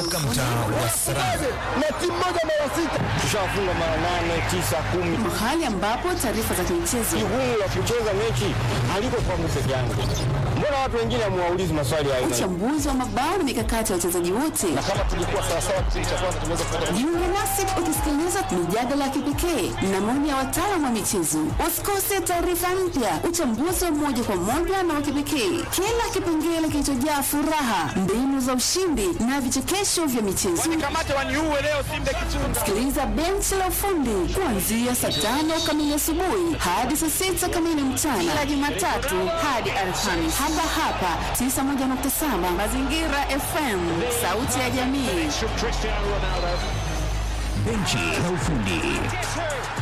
kutoka mtaa wa Saranga. na timu moja mara sita tushafunga mara nane tisa kumi. mahali ambapo taarifa za kimichezo, Jukumu la kucheza mechi haliko kwangu peke yangu. Mbona watu wengine hamuwaulizi maswali ya aina hii? uchambuzi wa mabao na mikakati ya wachezaji wote. Kama tulikuwa sawasawa kipindi cha kwanza tunaweza kupata Jiunge nasi ukisikiliza mijadala ya kipekee na maoni ya wataalamu wa michezo. Usikose taarifa mpya, uchambuzi wa moja kwa moja na wa kipekee, kila kipengele kilichojaa furaha, mbinu za ushindi na vichekesho vya michezo. Kamate waniue leo Simba Kichunga. Sikiliza benchi la ufundi kuanzia saa tano kamili asubuhi hadi saa sita kamili mchana kila Jumatatu hadi Alhamisi hapa hapa 91.7 Mazingira FM, sauti ya jamii. Cristiano Ronaldo. Benchi la ufundi.